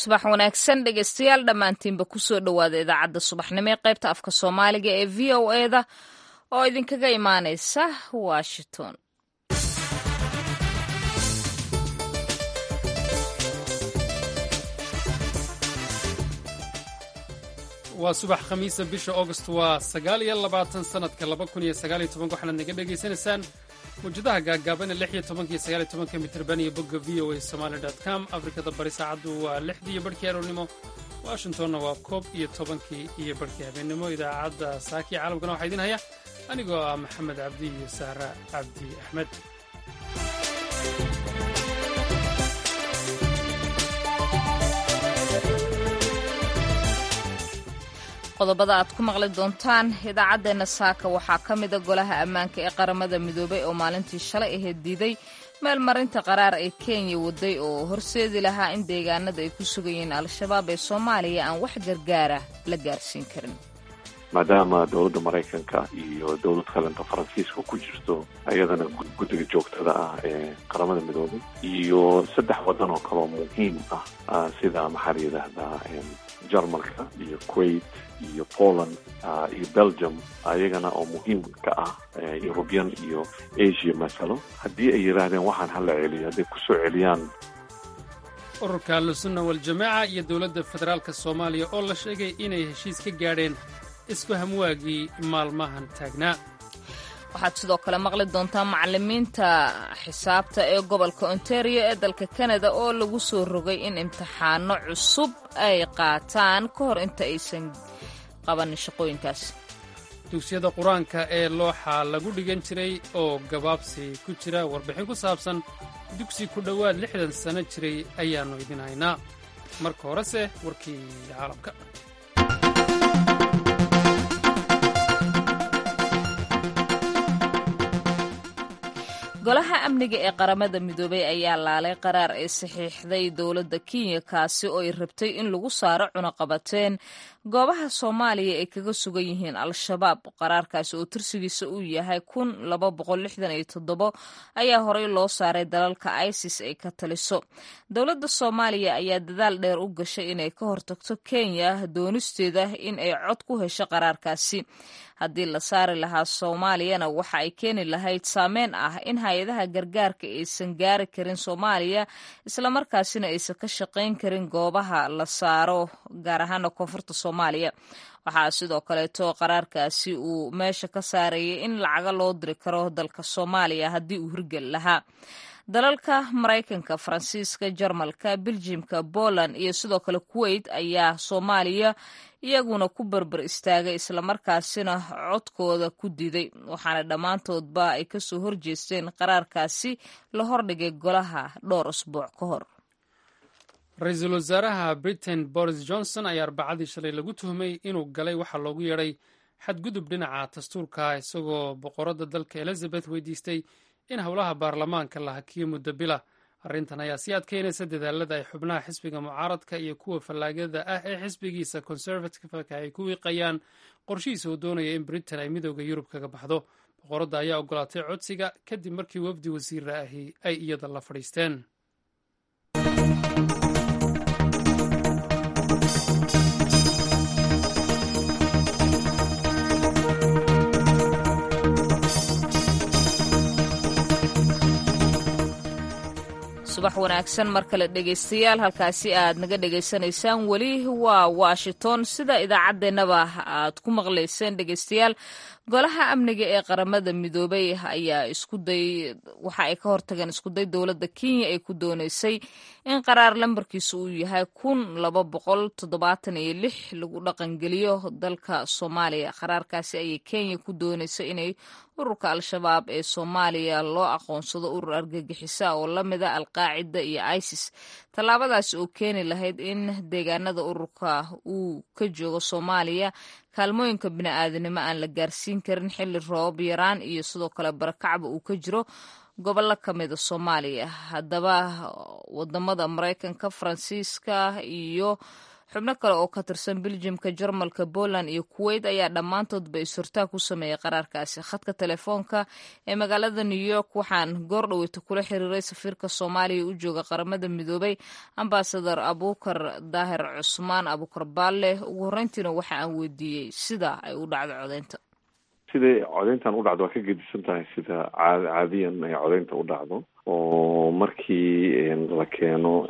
subax wanaagsan dhegeystayaal dhammaantiinba kusoo dhowaada idaacadda subaxnimo ee qaybta afka soomaaliga ee v o eda oo idinkaga imaaneysa washington waa subax khamiisa bisha august waa sagaal iyo labaatan sanadka laba kun iyo sagaal iyo tobanka waxaanaad naga dhegaysanaysaan mawjadaha gaagaaban ee lix iyo tobanka iyo sagaal iyo tobanka mitirban iyo bogga v o a somaali dot com afrikada bari saacaddu waa lixdii iyo barhkii aroornimo washingtonna waa koob iyo tobankii iyo barhkii habeennimo idaacadda saakii caalamkana waxaa idiin haya anigoo ah maxamed cabdi iyo sahra cabdi axmed qodobada aad ku maqli doontaan idaacaddeenna saaka waxaa ka mida golaha ammaanka ee qaramada midoobay oo maalintii shalay aheed diiday meelmarinta qaraar ee kenya waday oo horseedi lahaa in deegaanada ay ku sugan al-shabaab ee soomaaliya aan wax gargaara la gaarsiin karin maadaama dowladda maraykanka iyo dowlad kalenta faransiiska ku jirto ayadana guddiga joogtada ah ee qaramada midoobay iyo saddex waddan oo kaloo muhiim ah sida maxaa la yidhaahdaa jarmalka iyo kuwait iyo poland iyo belgium ayagana oo muhiimka ah eurubian iyo asia masalo haddii ay yidhaahdeen waxaan hala celiyo hadday kusoo celiyaan ururka ahlusunna waljamaaca iyo dowladda federaalka soomaaliya oo la sheegay inay heshiis ka gaadheen isfahamwaagii maalmahan taagnaa waxaad sidoo kale maqli doontaa macalimiinta xisaabta ee gobolka ontario ee dalka kanada oo lagu soo rogay in imtixaano cusub ay qaataan ka hor inta aysan qabanin shaqooyinkaas dugsiyada qur-aanka ee looxa lagu dhigan jiray oo gabaabsi ku jira warbixin ku saabsan dugsi ku dhowaad lixdan sano jiray ayaannu idin haynaa marka horese warkii caalamka golaha amniga ee qaramada midoobay ayaa laalay qaraar ay saxiixday dowladda kenya kaasi oo ay rabtay in lagu saaro cunaqabateen goobaha soomaaliya ay kaga sugan yihiin al-shabaab qaraarkaasi oo tirsigiisa uu yahay kun laba boqol lixdan iyo toddobo ayaa horey loo saaray dalalka isis ay ka taliso dowladda soomaaliya ayaa dadaal dheer u gashay inay ka hortagto kenya doonisteeda in ay cod ku hesho qaraarkaasi haddii la saari lahaa soomaaliyana waxa ay keeni lahayd saameyn ah in hay-adaha gargaarka aysan gaari karin soomaaliya islamarkaasina aysan ka shaqayn karin goobaha la saaro gaar ahaana koonfurta soomaaliya waxaa sidoo kaleeto qaraarkaasi uu meesha ka saarayay in lacaga loo diri karo dalka soomaaliya haddii uu hirgeli lahaa dalalka maraykanka faransiiska jarmalka beljimka poland iyo sidoo kale kuwait ayaa soomaaliya iyaguna ku berber istaagay islamarkaasina codkooda ku diiday waxaana dhammaantoodba ay kasoo horjeesteen qaraarkaasi la hordhigay golaha dhowr asbuuc ka hor ra-iisul wasaaraha britain boris johnson ayaa arbacadii shalay lagu tuhmay inuu galay waxaa loogu yeedhay xadgudub dhinaca dastuurka isagoo boqoradda dalka elizabeth weydiistay in howlaha baarlamaanka la hakiyo muddo bila arrintan ayaa sii adkeynaysa dadaalada ay xubnaha xisbiga mucaaradka iyo kuwa fallaagada ah ee xisbigiisa conservativeka ay ku wiiqayaan qorshihiisa uu doonaya in britain ay midooda yurub kaga baxdo boqoradda ayaa ogolaatay codsiga kadib markii wafdi wasiira ahi ay iyada la fadhiisteen subax wanaagsan mar kale dhegaystayaal halkaasi aad naga dhegaysanaysaan weli waa washington sida idaacaddeenaba aad ku maqlayseen dhegaystayaal golaha amniga ee qaramada midoobay ayaa iskuday waxa ay ka hortageen iskuday dowladda kenya ay ku dooneysay in qaraar lambarkiisu uu yahay kun laba boqol toddobaatan iyo lix lagu dhaqangeliyo dalka soomaaliya qaraarkaasi ayay kenya ku dooneysay inay ururka al-shabaab ee soomaaliya loo aqoonsado urur argagixisa oo la mida alqaacida iyo isis tallaabadaasi oo keeni lahayd in deegaanada ururka uu ka joogo soomaaliya kaalmooyinka bini-aadanimo aan la gaarsiin karin xilli roob yaraan iyo sidoo kale barakacba uu ka jiro gobollo ka mida soomaaliya haddaba wadamada maraykanka faransiiska iyo xubno kale oo ka tirsan beljimka jarmalka poland iyo kuwait ayaa dhammaantoodba isurtaa ku sameeyey qaraarkaasi khadka telefoonka ee magaalada new york waxaan goor dhaweyta kula xiriiray safiirka soomaaliya u jooga qaramada midoobay ambasador abuukar daahir cusmaan abuukar baalle ugu horreyntiina waxa aan weydiiyey sida ay u dhacdo codeynta siday codeyntan u dhacdo waa ka gedisan tahay sida caadiyan ay codeynta u dhacdo oo markii la keeno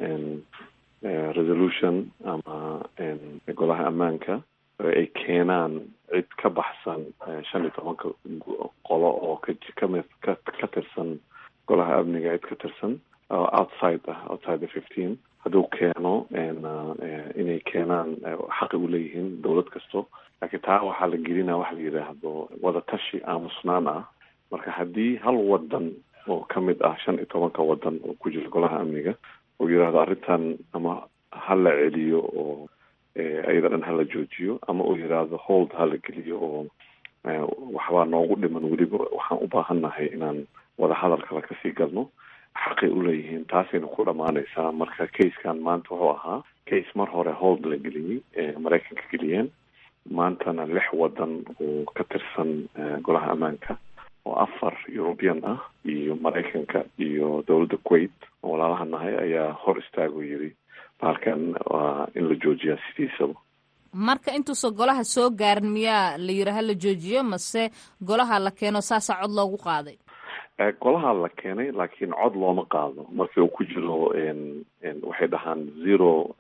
resolution ama golaha ammaanka ay keenaan cid ka baxsan shan iyo tobanka qolo oo kami ka tirsan golaha amniga cid ka tirsan outside ah outside the fifteen hadduu keeno inay keenaan xaqi u leeyihiin dowlad kasto laakiin taa waxaa la gelinaa waxa la yidhaahdo wadatashi aamusnaan ah marka haddii hal wadan oo ka mid ah shan iyo tobanka wadan oo ku jira golaha amniga uu yidhaahdo arrintan ama ha la celiyo oo iyada dhan hala joojiyo ama uu yidhaahdo hold hala geliyo oo waxbaa noogu dhiman weliba waxaan u baahannahay inaan wadahadal kale kasii galno xaqay uleeyihiin taasayna ku dhammaanaysaa marka casekan maanta wuxuu ahaa case mar hore hold la geliyey maraykanka geliyeen maantana lix wadan oo ka tirsan golaha ammaanka oo afar european ah iyo maraykanka iyo dowladda kuwait oo walaalaha nahay ayaa hor istaago yiri baalkan waa in la joojiyaa sidiisaba marka intuusan golaha soo gaarin miyaa la yiri ha la joojiyo mase golaha la keeno saasaa cod loogu qaaday golaha la keenay laakiin cod looma qaado markii uu ku jiro waxay dhahaan zero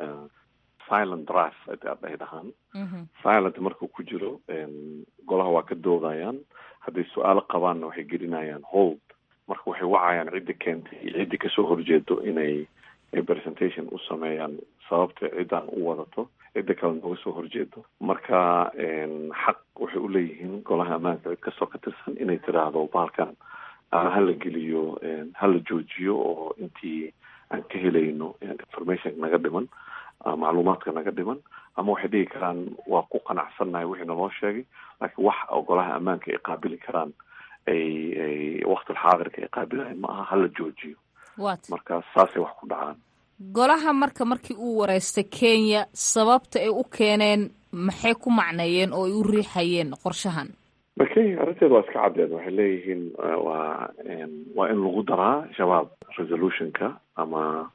silent draft ay dhahaan silent markuu ku jiro golaha waa ka doodayaan hadday su-aalo qabaanna waxay gelinayaan hold marka waxay wacayaan ciddi keentay iyo ciddii kasoo horjeedo inay presentation u sameeyaan sababta ciddaan u wadato cidda kale nooga soo horjeedo marka xaq waxay uleeyihiin golaha ammaanka cid kastoo ka tirsan inay tiraahdo baalkan hala geliyo hala joojiyo oo intii aan ka helayno information naga dhiman macluumaadka naga dhiman ama waxay dhigi karaan waa ku qanacsannahay wixii naloo sheegay laakiin wax golaha ammaanka ay qaabili karaan ay ay waktilxaadirka ay qaabilayan ma aha hala joojiyo marka saasay wax ku dhacaan golaha marka markii uu wareystay kenya sababta ay u keeneen maxay ku macneeyeen oo ay u riixayeen qorshahan kenya arrinteeda waa iska caddeed waxay leeyihiin waa waa in lagu daraa shabaab resolutionka ama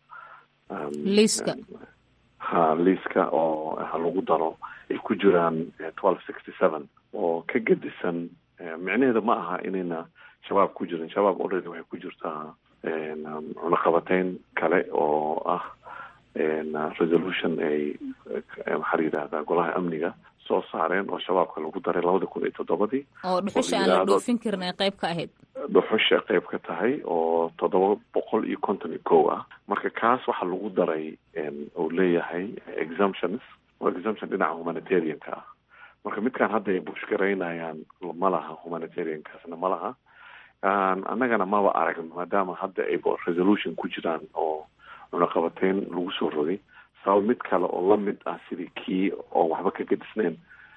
liiska ha liiska oo ha lagu daro ay ku jiraan twelve sixty seven oo ka gedisan micnaheeda ma aha inayna shabaab ku jirin shabaab already waxay ku jirtaa cunaqabateyn kale oo ah resolution ay maxaa la yidhahdaa golaha amniga soo saareen oo shabaabka lagu daray labada kun iyo toddobadii oo dhuxusha aan la dhoofin karin ay qayb ka ahayd dhuxusha qayb ka tahay oo toddoba boqol iyo konton iyo kow ah marka kaas waxaa lagu daray uu leeyahay exemptions oo exemption dhinaca humanitarianka ah marka midkaan hadda ay bushgaraynayaan ma laha humanitariankaasna ma laha annagana maba aragno maadaama hadda ay resolution ku jiraan oo cunaqabateyn lagu soo rogay sabab mid kale oo lamid ah sidii kii oo waxba ka gedisnayn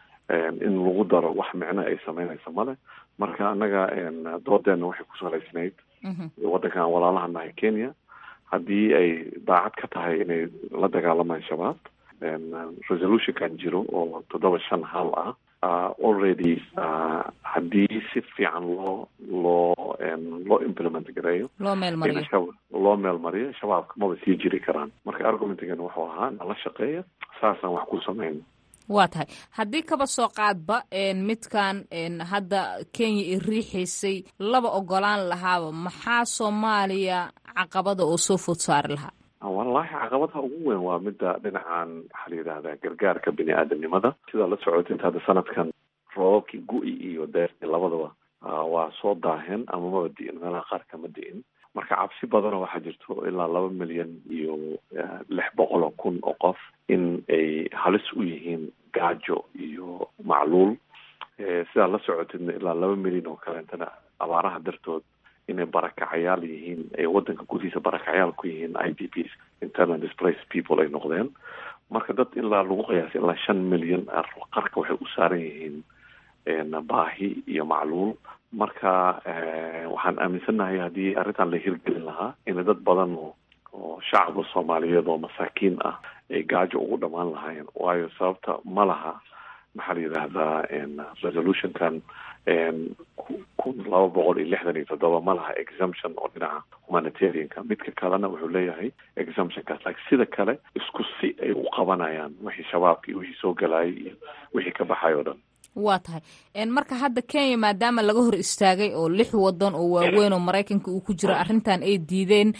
in lagu daro wax micno ay sameynaysa male marka annaga doodeena waxay ku salaysnayd waddankan walaalaha nahay kenya haddii ay daacad ka tahay inay la dagaalamaan shabaab resolutionkan jiro oo toddoba shan hal ah already haddii si fiican loo loo loo implement gareeyo loo meel mariyo loo meel mariyo shabaabka maba sii jiri karaan marka argumentigan wuxuu ahaa nala shaqeeya saasaan wax ku samayn waa tahay haddii kaba soo qaadba midkan hadda kenya i riixaysay laba ogolaan lahaaba maxaa soomaaliya caqabada oo soo food saari lahaa wallahi caqabadaha ugu weyn waa midda dhinacan waxaa la yidhahdaa gargaarka bini aadamnimada sidaa la socotid hadda sanadkan roobabkii gu-i iyo deerti labadaba waa soo daaheen ama maba di'in meelaha qaar kama di'in marka cabsi badanoo waxaa jirto ilaa laba milyan iyo lix boqol oo kun oo qof in ay halis u yihiin gaajo iyo macluul sidaa la socotidna ilaa laba milyan oo kaleetana abaaraha dartood inay barakacayaal yihiin ay wadanka gudihiisa barakacayaal ku yihiin i d ps internal displaced people ay noqdeen marka dad ilaa lagu qiyaasay ilaa shan milyan qarka waxay u saaran yihiin baahi iyo macluul marka waxaan aaminsannahay haddii arrintan la hirgelin lahaa in dad badan oo shacabka soomaaliyeed oo masaakiin ah ay gaajo ugu dhamaan lahaayeen waayo sababta ma laha maxaa la yidhaahdaa resolutionkan kun laba boqol iyo lixdan iyo toddoba ma laha exemption oo dhinaca humanitarianka midka kalena wuxuu leeyahay exemptionkaas laakiin sida kale isku si ay u qabanayaan wixii shabaabka iyo wixii soo galayay iyo wixii ka baxay oo dhan waa tahay marka hadda kenya maadaama laga hor istaagay oo lix wadan oo waaweyn oo maraykanka uu ku jiro arrintan ay diideen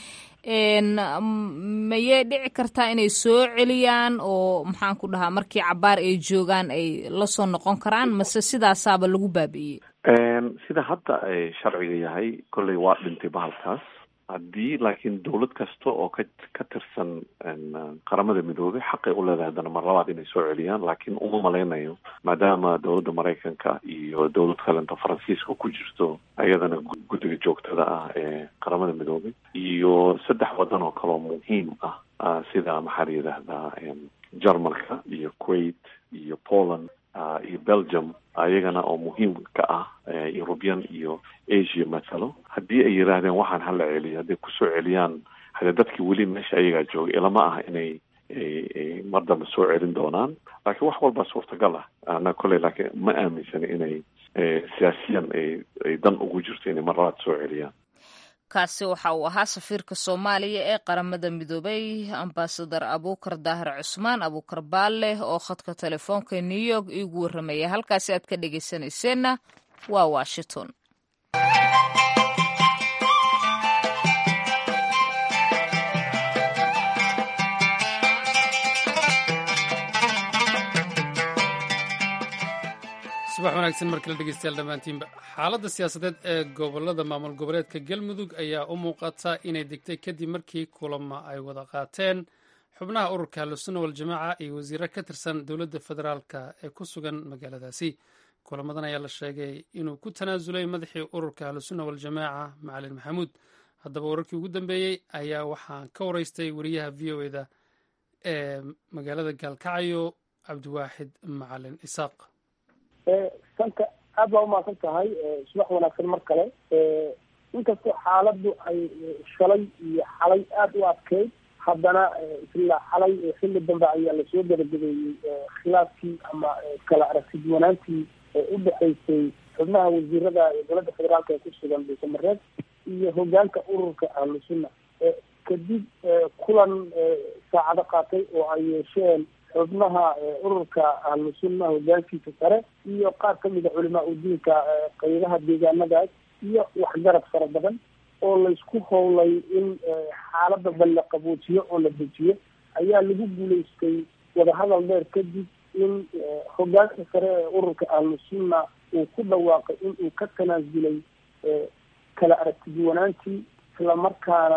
mayay dhici kartaa inay soo celiyaan oo maxaan ku dhahaa markii cabaar ay joogaan ay lasoo noqon karaan mase sidaasaaba lagu baabi'iyey sida hadda ay sharciga yahay kolley waa dhintay bahalkaas haddii laakiin dowlad kasta oo ka ka tirsan qaramada midoobay xaqay u leedahay haddana mar labaad inay soo celiyaan laakiin uma malaynayo maadaama dowladda maraykanka iyo dowlad kalenta faransiiska ku jirto ayadana guddiga joogtada ah ee qaramada midoobay iyo saddex wadan oo kaleo muhiim ah sida maxaa la yidhaahdaa jarmalka iyo kuwait iyo poland iyo belgium ayagana oo muhiim ka ah european iyo asia mathalo haddii ay yidhaahdeen waxaan hala celiyo hadday kusoo celiyaan hadee dadkii weli meesha ayagaa joogay ilama ah inay mar dambe soo celin doonaan laakiin wax walbaa suurtagal ah ana kolley laakiin ma aaminsani inay siyaasiyan ay ay dan ugu jirto inay mar labaad soo celiyaan kaasi waxa uu ahaa safiirka soomaaliya ee qaramada midoobay ambasadar abuukar daahir cusmaan abuukar baalle oo khadka telefoonka new york iigu warramaya halkaasi aad ka dhegaysanayseena waa washington subax wanaagsan mar kale dhegeystayaal dhammaantiinba xaaladda siyaasadeed ee gobolada maamul goboleedka galmudug ayaa u muuqata inay degtay kadib markii kulamo ay wada qaateen xubnaha ururka ahlusunna waljamaaca iyo wasiiro ka tirsan dowladda federaalka ee ku sugan magaaladaasi kulamadan ayaa la sheegay inuu ku tanaasulay madaxii ururka ahlusunna waljamaaca macalin maxamuud haddaba wararkii ugu dambeeyey ayaa waxaan ka waraystay wariyaha v o eda ee magaalada gaalkacyo cabdiwaaxid macalin isaaq sanka aad baa umahadsan tahay subax wanaagsan mar kale inkastoo xaaladdu ay shalay iyo xalay aada u adkeyd haddana isla xalay xilli dambe ayaa lasoo gabagabeeyey khilaafkii ama kala aragtiduwanaantii u dhexaysay xubnaha wasiirada dowladda federaalka ee ku sugan dhuusamareed iyo hogaanka ururka ahlusunna kadib kulan saacado qaatay oo ay yeesheen xubnaha ururka ahlusunna hogaankiisa sare iyo qaar kamid a culimaa udiinka qaybaha deegaanadaas iyo waxgarad fara badan oo laysku howlay in xaalada bal la qaboojiyo oo la dejiyo ayaa lagu guulaystay wadahadal dheer kadib in hogaanka sare ee ururka ahlusunna uu ku dhawaaqay in uu ka tanaasulay kala aragtiduwanaantii islamarkaana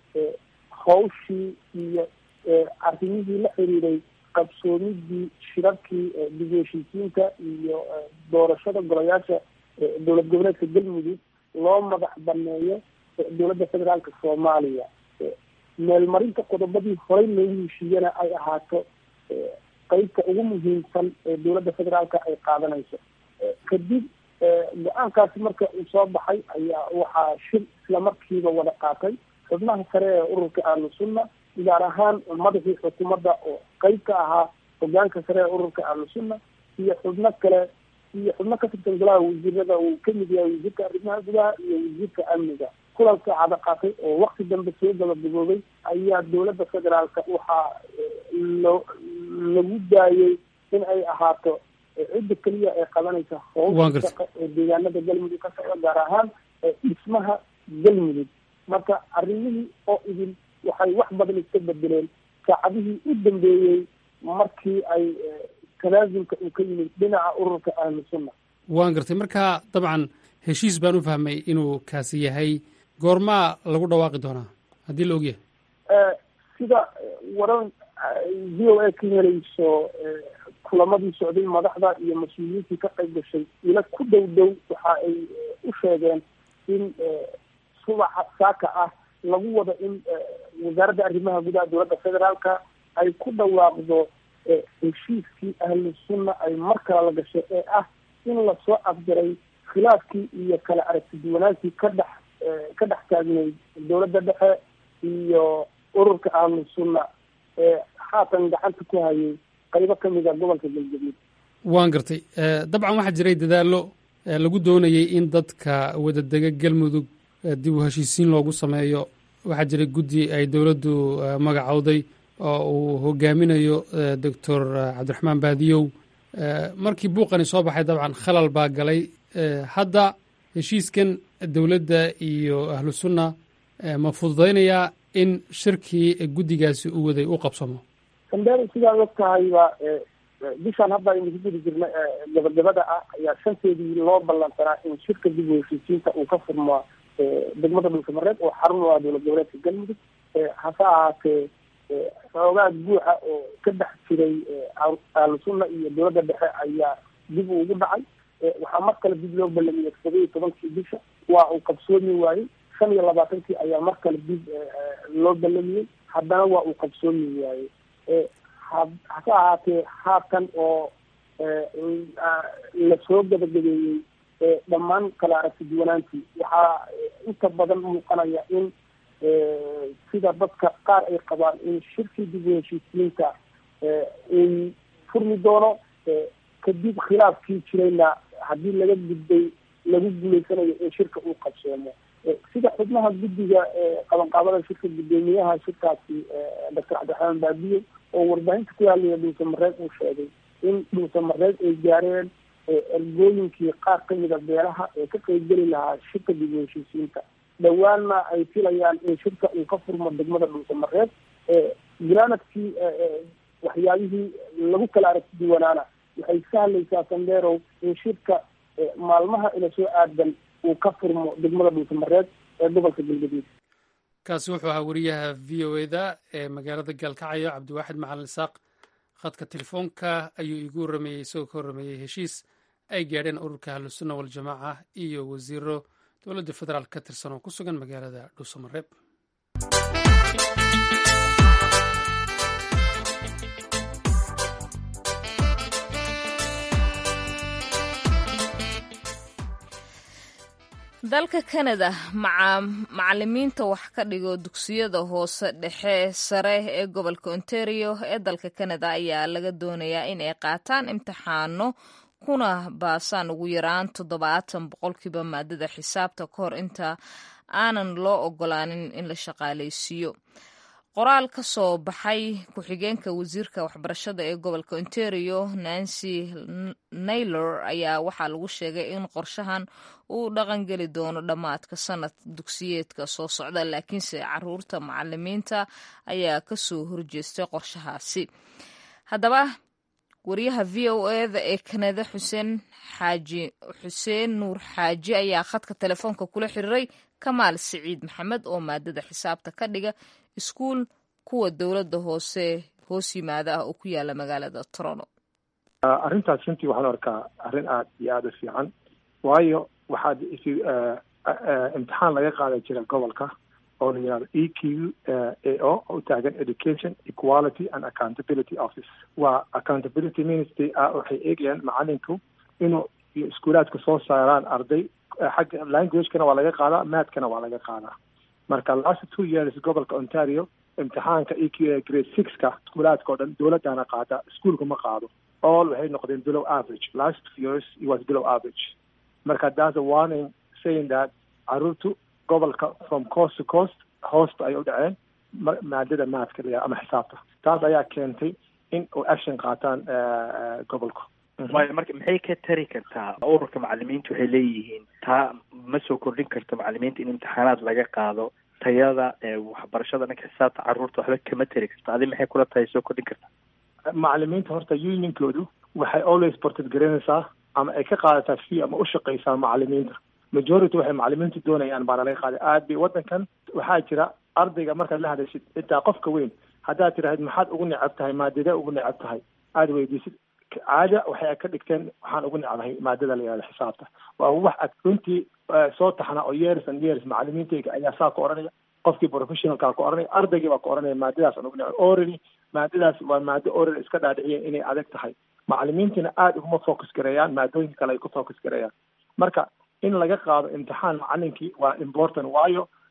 hawshii iyo arrimihii la xiriiray qabsoomidii shirarkii dib u heshiisiinta iyo doorashada golayaasha dowlad goboleedka galmudug loo madax baneeyo dowladda federaalka soomaaliya meelmarinta qodobadii horey loogu heshiiyana ay ahaato qeybta ugu muhiimsan ee dowladda federaalka ay qaadanayso kadib go-aankaasi marka uu soo baxay ayaa waxaa shir islamarkiiba wada qaatay xubnaha sare ee ururka ahlusunna gaar ahaan madaxii xukuumadda oo qeyb ka ahaa hogaanka sare ee ururka ahlusunna iyo xubno kale iyo xubno ka tirsan golaha wasiirada uu kamid yahay wasiirka arrimaha gudaha iyo wasiirka amniga kulanka cada qaatay oo wakti dambe soo gabagaboobay ayaa dowladda federaalka waxaa lo lagu daayay in ay ahaato cidda keliya ee qabanaysa howsha shaqa ee deegaanada galmudug ka socda gaar ahaan dhismaha galmudug marka arrimihii oo idin waxay wax badan iska bedeleen saacadihii u dambeeyey markii ay tanaasulka uu ka yimid dhinaca ururka ahlusunna waan gartay marka dabcan heshiis baan u fahmay inuu kaasi yahay goormaa lagu dhawaaqi doonaa haddii la ogyahay sida waran v o a ka helayso kulamadii socday madaxda iyo mas-uuliyiintii ka qayb gashay ila ku dhow dhow waxa ay u sheegeen in subaxa saaka ah lagu wado in wasaaradda arrimaha gudaha dowladda federaalka ay ku dhawaaqdo heshiiskii ahlu sunna ay mar kale la gashay ee ah in lasoo afjaray khilaafkii iyo kala aragtiduwanaantii ka dhex ka dhex taagnayd dowladda dhexe iyo ururka ahlu sunna haatan gacanta ku hayay qaybo ka mid a gobolka galgaduud waan gartay dabcan waxaa jiray dadaallo lagu doonayay in dadka wadadega galmudug dib u heshiisiin loogu sameeyo waxaa jiray guddi ay dowladdu magacowday oo uu hogaaminayo doctor cabdiraxmaan baadiyow markii buuqani soo baxay dabcan khalal baa galay hadda heshiiskan dowladda iyo ahlu sunna ma fududaynayaa in shirkii guddigaasi u waday u qabsamo sandeel sidaad og tahayba bishaan hadda aynu ku gudi jirna gabagabada ah ayaa shanteedii loo ballansanaa in shirka dib u heshiisiinta uu ka furmaa degmada dhulkamareed oo xarun u ah dowlad goboleedka galmudug hase ahaatee xoogaa guuxa oo ka dhex jiray ahlu sunna iyo dowladda dhexe ayaa dib ugu dhacay waxaa mar kale dib loo ballamiyey todoba iyo tobankii bisha waa uu qabsoomi waayey shan iyo labaatankii ayaa mar kale dib loo ballamiyey haddana waa uu qabsoomi waayey hase ahaatee haatan oo lasoo gabagabeeyey dhammaan kala aragti duwanaantii waxaa inta badan muuqanaya in sida dadka qaar ay qabaan in shirkii dib u heshiisiinta uu furmi doono kadib khilaafkii jirayna haddii laga gudbay lagu guuleysanayo in shirka uu qabsoomo sida xubnaha guddiga qabanqaabada shirka guddoomiyaha shirkaasi doctor cabdiraxmaan baabiye oo warbaahinta ku hadlaya dhuuse mareed uu sheegay in dhuuse mareed ay gaareen ergooyinkii qaar ka mida beelaha ee ka qeybgeli lahaa shirka dib u heshiisiinta dhowaanna ay filayaan in shirka uu ka furmo degmada dhuuse mareed granadkii waxyaabihii lagu kala aragti duwanaana waxay sahlaysaa sandeerow in shirka maalmaha ina soo aadan uu ka furmo degmada dhuuse mareed ee gobolka galgaduud kaasi wuxuu ahaa wariyaha v o eda ee magaalada gaalkacyo cabdiwaaxid macalin isaaq khadka telefoonka ayuu iigu warrameeyey isagoo ka warrameeyey heshiis ay gaadheen ururka ahlusunna waljamaaca iyo wasiiro dowladda federaal ka tirsan oo ku sugan magaalada dhuusamareeb dalka canada macalimiinta wax ka dhigo dugsiyada hoose dhexe sare ee gobolka ontario ee dalka canada ayaa laga doonayaa in ay qaataan imtixaano kuna baasaan ugu yaraan toddobaatan boqolkiiba maadada xisaabta ka hor inta aanan loo ogolaanin in la shaqaalaysiiyo qoraal ka soo baxay ku-xigeenka wasiirka waxbarashada ee gobolka ontario nancy naylor ayaa waxaa lagu sheegay in qorshahan uu dhaqangeli doono dhammaadka sanad dugsiyeedka soo socda laakiinse caruurta macalimiinta ayaa kasoo horjeestay qorshahaasi haddaba wariyaha v o eda ee kanada xuseen xaaji xuseen nuur xaaji ayaa khadka telefoonka kula xiriiray kamaal siciid maxamed oo maadada xisaabta ka dhiga iskuul kuwa dowladda hoose hoos yimaada ah oo ku yaala magaalada toronto arrintaas runtii waxaan arkaa arrin aada iyo aada u fiican waayo waxaad imtixaan laga qaadan jira gobolka oo la yihahdo e q a o oo u taagan education equality and accountability office waa accountability ministry ah waxay eegayaan macalinku inuu iyo iskuulaadka soo saaraan arday xagga languagekana waa laga qaadaa mathkana waa laga qaadaa marka last two years gobolka ontario imtixaanka e q a grade sixka iskuulaadka o dhan dowladdaana qaada iskuolka ma qaado all waxay noqdeen below average last two years it was below average marka that's a warning saying that caruurtu gobolka from coast to coast hoosta ay u dhaceen maadada maadka la ama xisaabta taas ayaa keentay in u action qaataan gobolku waayo marka maxay ka tari kartaa ururka macalimiinta waxay leeyihiin taa ma soo kordhin karto macalimiinta in imtixaanaad laga qaado tayada waxbarashada dhanka xisaabta caruurta waxba kama tari karto adi maxay kula tahay soo kordhin kartaa macalimiinta horta unionkoodu waxay always ported garanaysaa ama ay ka qaadataa fee ama u shaqaysaa macalimiinta majority waxay macalimiintu doonayaan baana laga qaaday aad bay waddankan waxaa jira ardayga markaad la hadashid xitaa qofka weyn haddaad tiraahid maxaad ugu necab tahay maadadee ugu necab tahay aada weydiisid caada waxay ka dhigteen waxaan ugu necbahay maadada la yihahdo xisaabta waa wax runtii soo taxna oo years and years macalimiintayga ayaa saa ku odhanaya qofkii professionalkaa ku odhanaya ardaygii baa ku odhanaya maadadaas aan ugu necbay orally maadadaas waa maado oral iska dhaadhiciyeen inay adag tahay macalimiintiina aada uguma focus gareeyaan maadooyinka kale ay ku focus gareeyaan marka in laga qaado imtixaan macalinkii waa important waayo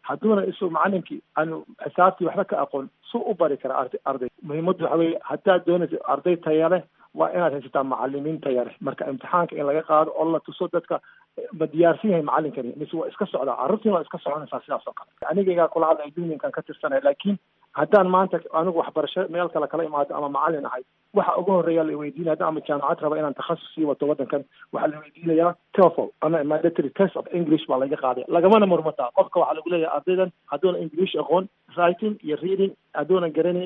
hadduuna isu macalinkii aanu xisaabtii waxba ka aqoon su u bari kara arday arday muhiimaddu waxa weeye haddaad doonaysa arday taya leh waa inaad haysataa macalimiin taya leh marka imtixaanka in laga qaado oo la tuso dadka ma diyaarsan yahay macalinkani mise waa iska socdaa carruurtiina waa iska soconaysaa sidaas oo kale anigaygaa kula hadlaya unionkan ka tirsanaya laakiin haddaan maanta anigu waxbarasho meel kale kala imaado ama macalin ahay waxa ugu horreeya la weydiinaya haddaan ama jaamacad raba inaan takhasus sii wato waddankan waxaa la weydiinayaa TOEFL ama mandatory test of English baa laga qaaday lagamana murmataa qofka waxaa lagu leeyahay ardaydan hadduuna English aqoon writing iyo reading hadduunan garanayn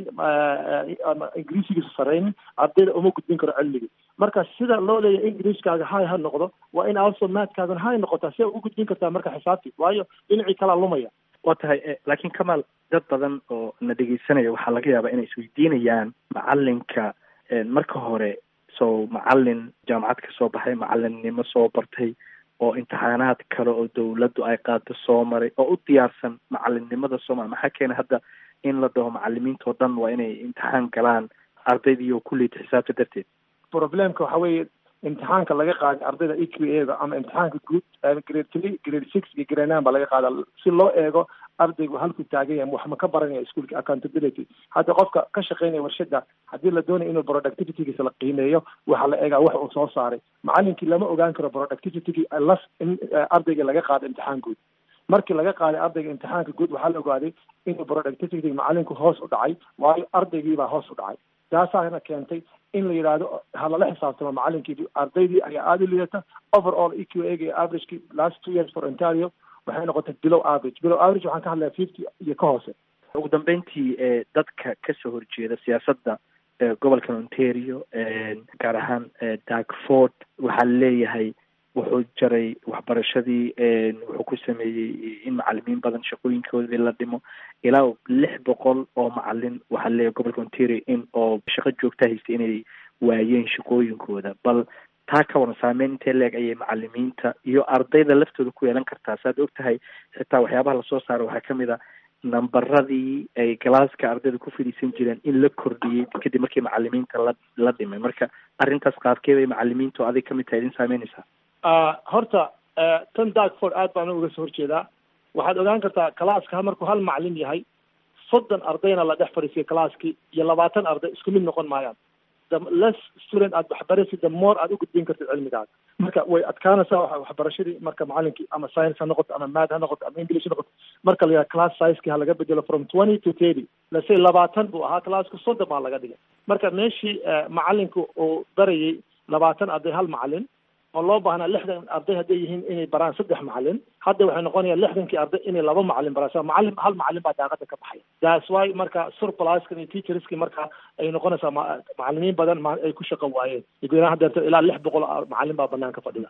ama ingiriisigiisa saraynin ardayda uma gudbin karo cilmigii marka sida loo leeyahay ingiriiskaaga hay ha noqdo waa in also maadkaagan hay noqotaa si ugu gudbin kartaa marka xisaabtii waayo dhinacii kalaa lumaya waa tahay laakiin kamaal dad badan oo na dhegeysanaya waxaa laga yaabaa inay isweydiinayaan macalinka marka hore so macalin jaamacad ka soo baxay macalinnimo soo bartay oo imtixaanaad kale oo dawladdu ay qaado soo maray oo u diyaarsan macalinnimada soomaliya maxaa keena hadda in la dhaho macalimiinta oo dhan waa inay imtixaan galaan ardaydii oo kulleyta xisaabta darteed problemka waxa weeye imtixaanka laga qaaday ardayda e q a da ama imtixaanka guud grade three grade six iyo grade nine baa laga qaada si loo eego ardaygu halkuu taagan yahay wax ma ka baranaya iskuolka accountability hadda qofka ka shaqeynaya warshada haddii la doonayo inuu productivitygiisa la qiimeeyo waxaa la eegaa wax uu soo saaray macalinkii lama ogaan karo productivitygii las in ardayga laga qaado imtixaan guud markii laga qaaday ardayga imtixaanka guud waxaa la ogaaday inuu productivity macalinku hoos u dhacay waayo ardaygiibaa hoos u dhacay taasaana keentay in la yidhaahdo ha lala xisaabtamo macalinkii ardaydii ayaa aada u liidata overall e q a ga averagekii last two years for ontario waxay noqotay below average below average waxaan ka hadlaya fifty iyo ka hoose ugu dambeyntii dadka kasoo horjeeda siyaasadda gobolkan ontario gaar ahaan darkford waxaa leeyahay wuxuu jaray waxbarashadii wuxuu ku sameeyey in macalimiin badan shaqooyinkoodii la dhimo ilaa lix boqol oo macalin waxaa leeyahay gobolka ontario in oo shaqo joogta haystay inay waayeen shaqooyinkooda bal taa ka waran saameyn intee leeg ayay macalimiinta iyo ardayda laftooda ku yeelan kartaa saaad og tahay xitaa waxyaabaha lasoo saaro waxaa kamid a nambaradii ay galaaska ardayda ku fadhiisan jireen in la kordhiyey kadib markii macalimiinta la la dhimay marka arrintaas qaabkee bay macalimiinta oo adig kamid tahay idin saameynaysaa horta tan darkford aad baan uga soo horjeedaa waxaad ogaan kartaa calaaska markuu hal macalin yahay soddon ardayna la dhex fadhiisiya calaaskii iyo labaatan arday isku mid noqon maayaan the less student aad waxbaraysid the more aad u gudbin kartid cilmigaaga marka way adkaanaysaa waxbarashadii marka macalinkii ama science ha noqoto ama maad ha noqoto ama english ha noqoto marka la yidhaha class sizekii ha laga bedelo from twenty to thirty lase labaatan buu ahaa classku soddon baa laga dhigay marka meeshii macalinku uu barayay labaatan arday hal macalin oo loo baahnaa lixdan arday hadday yihiin inay baraan saddex macalin hadda waxay noqonayaan lixdankii arday inay laba macalin baraan so macalin hal macalin baa daaqada ka baxaya that's why marka surpluskan iyo teacherskii marka ay noqonaysaa macalimiin badan ay ku shaqo waayeen gudahaan hadeerto ilaa lix boqol macalin baa banaanka fadhida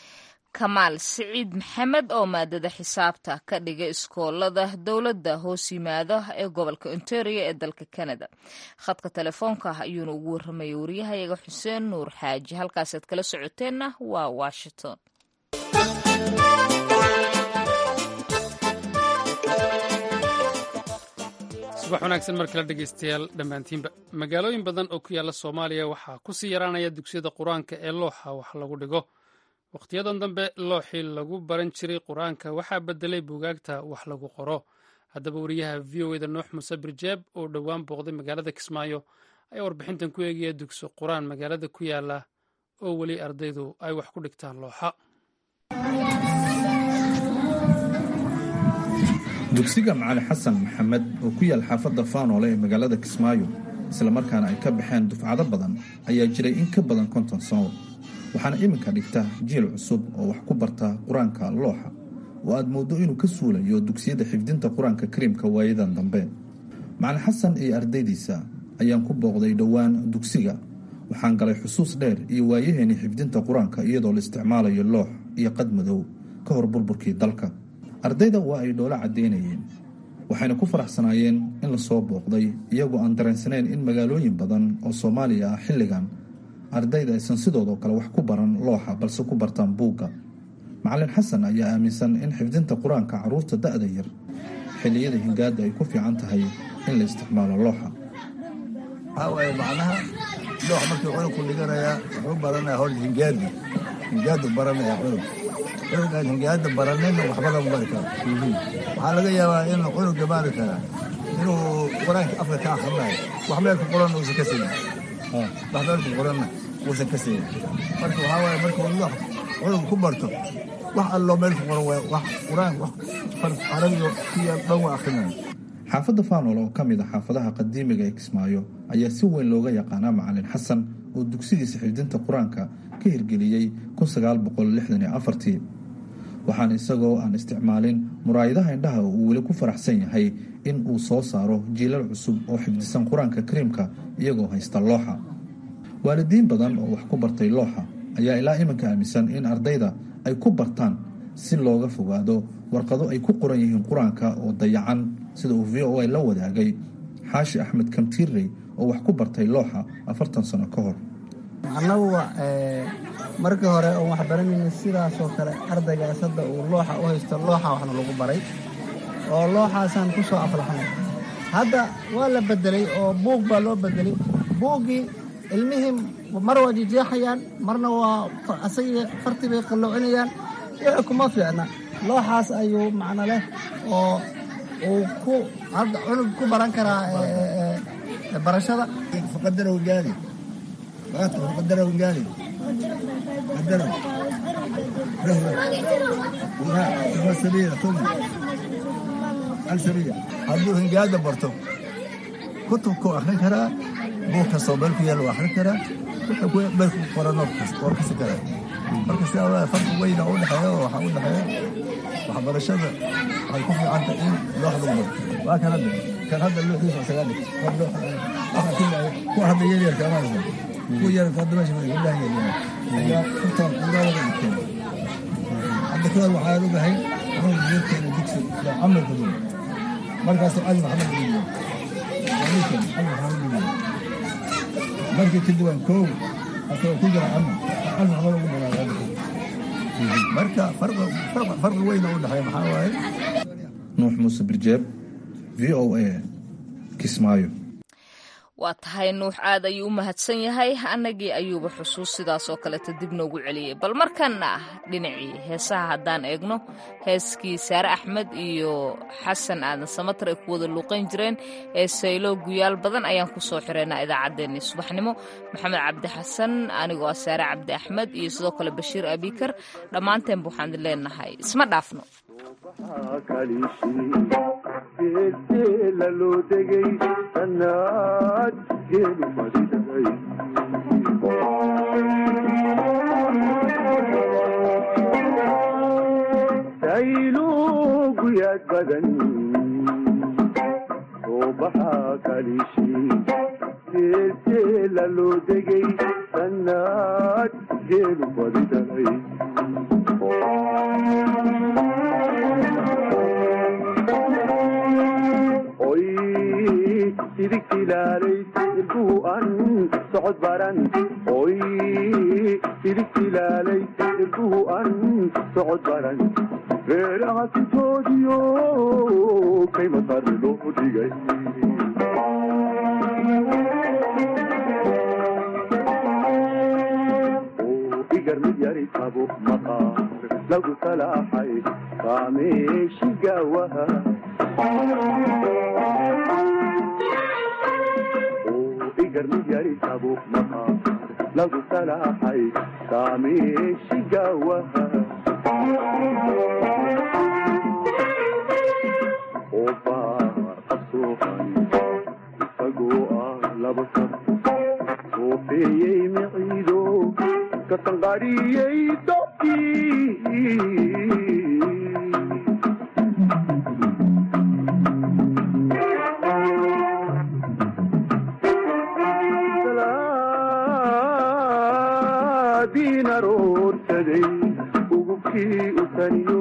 kamaal siciid maxamed oo maadada xisaabta ka dhiga iskoolada dowladda hoos yimaada ee gobolka ontario ee dalka canada khadka telefoonka ayuuna ugu warramayay wariyahayaga xuseen nuur xaaji halkaasaad kala socoteenna waa washington subax wanaagsan mar kale dhegaystayaal dhammaantiinba magaalooyin badan oo ku yaalla soomaaliya waxaa ku sii yaraanaya dugsiyada qur-aanka ee looxa wax lagu dhigo wakhtiyadan dambe looxii lagu baran jiray qur-aanka waxaa bedelay buugaagta wax lagu qoro haddaba wariyaha v o eda nuux muse birjeeb oo dhowaan booqday magaalada kismaayo ayaa warbixintan ku eegaya dugsi qur-aan magaalada ku yaala oo weli ardaydu ay wax ku dhigtaan looxa dugsiga macali xasan maxamed oo ku yaal xaafadda faanoole ee magaalada kismaayo islamarkaana ay ka baxeen dufcado badan ayaa jiray in ka badan konton sano waxaana iminka dhigta jiil cusub oo wax ku barta qur-aanka looxa oo aad mooddo inuu ka suulayo dugsiyada xifdinta qur-aanka kariimka waayadan dambe macalin xasan iyo ardaydiisa ayaan ku booqday dhowaan dugsiga waxaan galay xusuus dheer iyo waayaheeni xifdinta qur-aanka iyadoo la isticmaalayo loox iyo qad madow ka hor burburkii dalka ardayda waa ay dhoola caddaynayeen waxayna ku faraxsanaayeen in la soo booqday iyagoo aan dareensanayn in magaalooyin badan oo soomaaliya ah xilligan ardayda aysan sidoodoo kale wax ku baran looxa balse ku bartaan buugga macalin xasan ayaa aaminsan in xifdinta qur-aanka carruurta da-da yar xilliyada hingaada ay ku fiican tahay in la isticmaalo looxa waxaa waaye macnaha loox markii cunugku dhiganayaa wuxuu baranaya hor hingaadi hingaadu baranaya cunug cunugaan hingaada baranayna waxba lagu bari karo waxaa laga yaabaa in cunuga maari karaa inuu qur-aanka afka ka akhrinayo wax meel ku qoran uusan ka siinin wax meel ku qoranna uusan ka siinin marka waxaa waaye marka wax cunug ku barto wax alloo meel ku qoran waay wax qur-aan wax carabiga ku yaal dhan waa akhrinayo xaafadda faanol oo ka mid a xaafadaha qadiimiga ee kismaayo ayaa si weyn looga yaqaanaa macalin xasan oo dugsigiisa xifdinta qur-aanka ka hirgeliyey waxaana isagoo aan isticmaalin muraayadaha indhaha uu weli ku faraxsan yahay in uu soo saaro jiilal cusub oo xifdisan qur-aanka kariimka iyagoo haysta looxa waalidiin badan oo wax ku bartay looxa ayaa ilaa iminka aaminsan in ardayda ay ku bartaan si looga fogaado warqado ay ku qoran yihiin qur-aanka oo dayacan sida uu v o a la wadaagay xaashi axmed kamtiirey oo wax ku bartay looxa afartan sano ka hor annagu markii hore oon wax baranayna sidaasoo kale ardaygaas hadda uu looxa u haysto looxa waxna lagu baray oo looxaasaan ku soo aflaxnay hadda waa la bedelay oo buug baa loo bedelay buuggii ilmihii mar waa jijeexayaan marna waa asagii fartii bay qalloocinayaan wixii kuma fiicna looxaas ayuu macno leh oo uu ku cunug ku baran karaa barashada faqadarahu gaadi faqadarahu gaadi قدره له سبيل ثم السبيل hadduu hingaada barto kutubku akhrin karaa buug kastoo meel ku yaal akhrin karaa wuxuu meel ku qoran oo kasi karaa marka sidaa waa farqi weyna u dhexeeya oo waxaa u dhexeeya waxbarashada waxay ku fiicanta in loox lagu barto waa kan hadda kan hadda looxiisa isagaa dhig kuwa hadda yaryarka amaasa kuwa yararka hadda meesha gabdhaha yaryar ayaa furtaan quraada dhigteen hadda kahor waxaa ogahay anuu geedkeena digsi camar ku jiro markaas cali maxamed dhiibiyo walikan cali maxamed dhiibiyo markii kadib aan koow asagoo ku jira cali cali maxamed ugu dhawaaqay marka farqi weyna u dhexeeya maxaa waaye nuux muuse birjeeb v o a kismaayo waa tahay nuux aad ayuu u mahadsan yahay annagii ayuuba xusuus sidaas oo kaleeta dib noogu celiyey bal markanna ah dhinacii heesaha haddaan eegno heeskii saare axmed iyo xasan aadan samatar ay ku wada luuqayn jireen ee saylo guyaal badan ayaan ku soo xireynaa idaacaddeenii subaxnimo maxamed cabdi xasan anigoo ah saare cabdi axmed iyo sidoo kale bashiir abikar dhammaanteenba waxaan idin leenahay isma dhaafno geesteela loo degay sannaad geelu fadhiday saylu guyaad badan soo baxaa kalishi geesteela loo degay sannaad geelu fadhiday idigtilaalay ilkuhu an socod baran oy idigtilaalay ilkuhu an socod baran reeraha sintoodiyo kaymasar loo dhigay igar mid yari tabo maqaar lagu salaaxay kaameeshigawaha igarmid yari tabo maqaar lagu salaaxay kaameeshigawaha oo baar qabsoohan isagoo ah laba sab soofeeyey miciido ka sanqariyey dobkii diinaroorsaday ugubkii u taniyo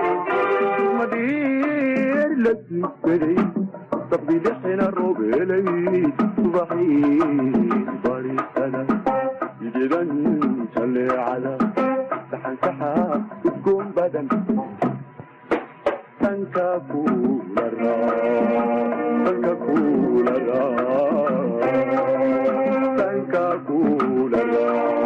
madhiir la duugsaday sabdilixina roobelay subaxii bariisada idedan jaleecada saxansaxa udgoon badan sanka kuula sanka kuula sanka kuula